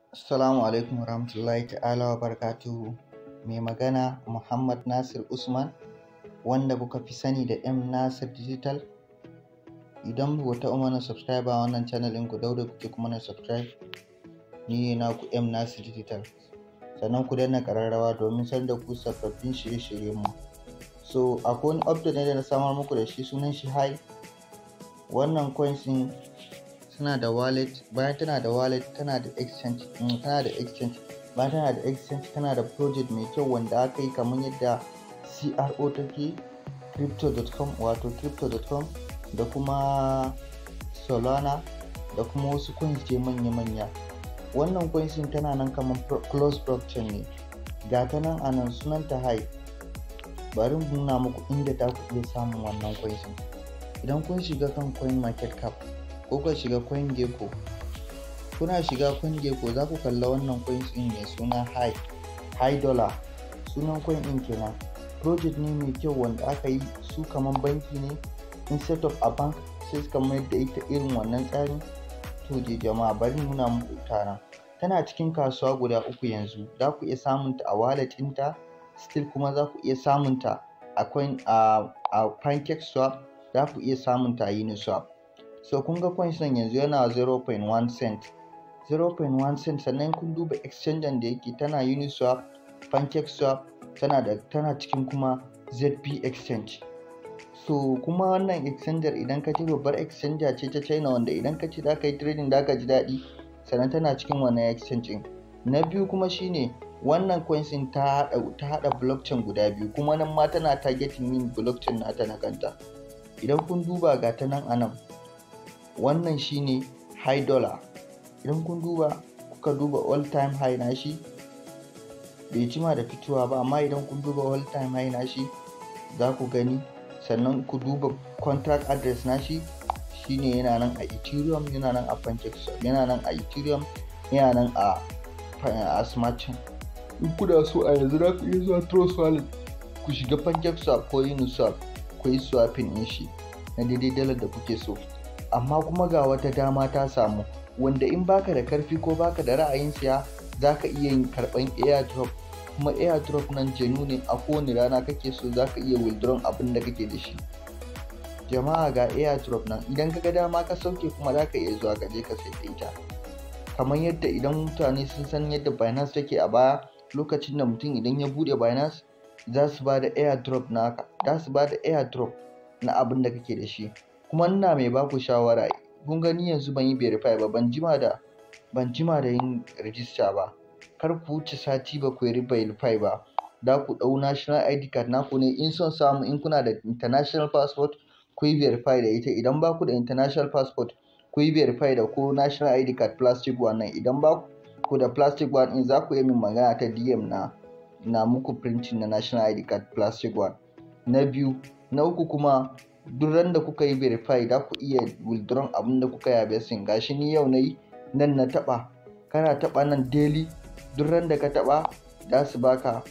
Assalamu alaikum warahmatullahi ta'ala wa barakatuhu. Mai magana Muhammad Nasir Usman wanda kuka fi sani da M Nasir Digital. Idan ba ku taɓa mana subscribe a wannan channel ɗin ku daure kuke kuma na subscribe. Ni ne naku M Nasir Digital. Sannan ku danna ƙararrawa domin sanar da ku sababbin shirye-shiryen mu. So akwai wani update ne da na samar muku da shi sunan shi Hi. Wannan coins ɗin tana da wallet bayan tana da wallet tana da exchange mm, tana da exchange bayan tana da exchange tana da project mai kyau wanda aka yi kamar yadda CRO take crypto.com wato crypto.com da kuma Solana da kuma wasu coins je manya-manya wannan coins din tana nan kamar close blockchain ne ga ta nan a nan sunanta hi bari mu nuna muku inda ta ku iya samun wannan coins idan kun shiga kan coin market cap ko ka shiga CoinGecko kuna shiga CoinGecko za ku kalla wannan coins ɗin mai suna high high dollar sunan coin ɗin kenan project ne mai kyau wanda aka yi su kaman banki ne instead of a bank sai suka mayar da ita irin wannan tsarin to je jama'a bari nuna muku ita nan tana cikin kasuwa guda uku yanzu za ku iya samun ta a wallet ɗinta still kuma za ku iya samun ta a coin a a pancake swap za ku iya samun ta a uniswap so kun ga coins nan yanzu yana 0.1 cent 0.1 cent sannan kun duba exchanger da yake tana uniswap pancakeswap tana da tana cikin kuma zp exchange so kuma wannan exchanger idan ka ci babbar exchanger ce ta china wanda idan ka ci zaka yi trading zaka ji daɗi sannan tana cikin wannan exchange ɗin na biyu kuma shine wannan coins ɗin ta haɗa ta haɗa blockchain guda biyu kuma nan ma tana targeting yin blockchain nata na kanta idan kun duba ga ta nan a nan wannan shine high dollar idan kun duba kuka duba all time high nashi bai jima da fitowa ba amma idan kun duba all time high nashi za ku gani sannan ku duba contract address nashi shine yana nan a ethereum yana nan a pancakeswap yana nan a ethereum yana nan a a smart chain in kuna so a yanzu za ku iya zuwa trust wallet ku shiga pancakeswap ko uniswap ku yi swapping din shi na daidai dalar da kuke so amma kuma ga wata dama ta samu wanda in baka da karfi ko baka da ra'ayin siya zaka iya yin karban airdrop kuma airdrop nan jenu ne a kowane rana kake so zaka iya withdraw abin da kake da shi jama'a ga airdrop nan idan ka ga dama ka sauke kuma zaka iya zuwa ka je ka sai ita kamar yadda idan mutane sun san yadda Binance take a baya lokacin da mutum idan ya bude Binance za su ba da airdrop naka za su ba da airdrop na abin da kake da shi kuma ina mai baku shawara kun gani yanzu ban yi verify ba ban jima da ban jima da yin register ba kar ku wuce sati ba ku yi verify ba da ku ɗau national id card naku ne in son samu in kuna da international passport ku yi verify da ita idan ba ku da international passport ku yi verify da ko national id card plastic one nan idan ba ku da plastic one in za ku yi min magana ta dm na na muku printing na national id card plastic one na biyu na uku kuma duk ran da kuka yi verify da ku iya withdraw abin da kuka yabe sin gashi ni yau nayi nan na taba kana taba nan daily duk ran da ka taba da su baka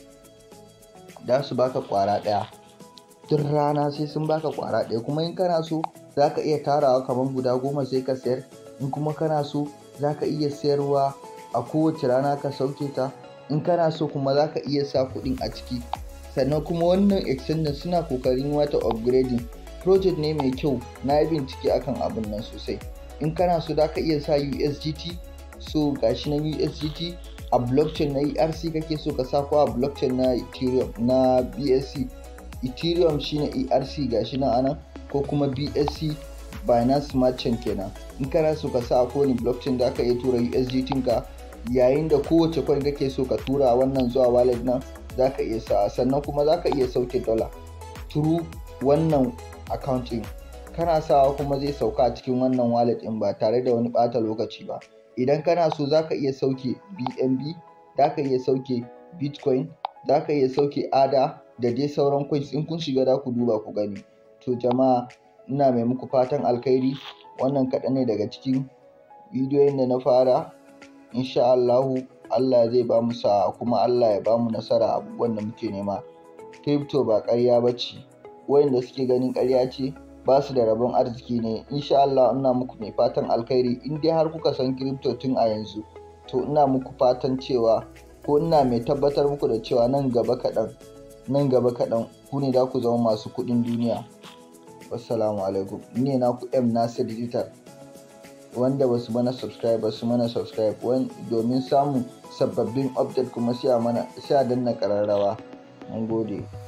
da su baka kwara daya duk rana sai sun baka kwara daya kuma in kana so zaka iya tarawa kamar guda goma sai ka sayar in kuma kana so zaka iya sayarwa a kowace rana ka sauke ta in kana so kuma zaka iya sa kuɗin a ciki sannan kuma wannan extender suna kokarin wata upgrading project ne mai kyau na yi bincike akan abin nan sosai in kana so da ka iya sa USDT so gashi na USDT a blockchain na ERC kake so ka sa ko a blockchain na Ethereum na BSC Ethereum shine ERC gashi na anan ko kuma BSC Binance Smart Chain kenan in kana so ka sa a kowane blockchain da ka iya tura USDT ka yayin da kowace coin kake so ka tura wannan zuwa wallet nan za ka iya sa sannan kuma za ka iya sauke dollar through wannan account ɗin kana sawa kuma zai sauka a cikin wannan wallet ɗin ba tare da wani ɓata lokaci ba idan kana so za ka iya sauke bnb za ka iya sauke bitcoin za ka iya sauke ada da dai sauran coins in kun shiga za ku duba ku gani to jama'a ina mai muku fatan alkhairi wannan kaɗan ne daga cikin bidiyoyin da na fara insha Allahu Allah zai ba mu sa'a kuma Allah ya ba mu nasara abubuwan da muke nema crypto ba ƙarya ba ce wayanda suke ganin ƙarya ce ba su da rabon arziki ne insha Allah ina muku mai fatan alkhairi in dai har kuka san crypto tun a yanzu to ina muku fatan cewa ko ina mai tabbatar muku da cewa nan gaba kaɗan nan gaba kaɗan ku ne za ku zama masu kuɗin duniya wassalamu alaikum ni ne naku m nasir digital wanda ba su mana subscribe ba su mana subscribe domin samun sababbin update kuma sai a danna ƙararrawa mun gode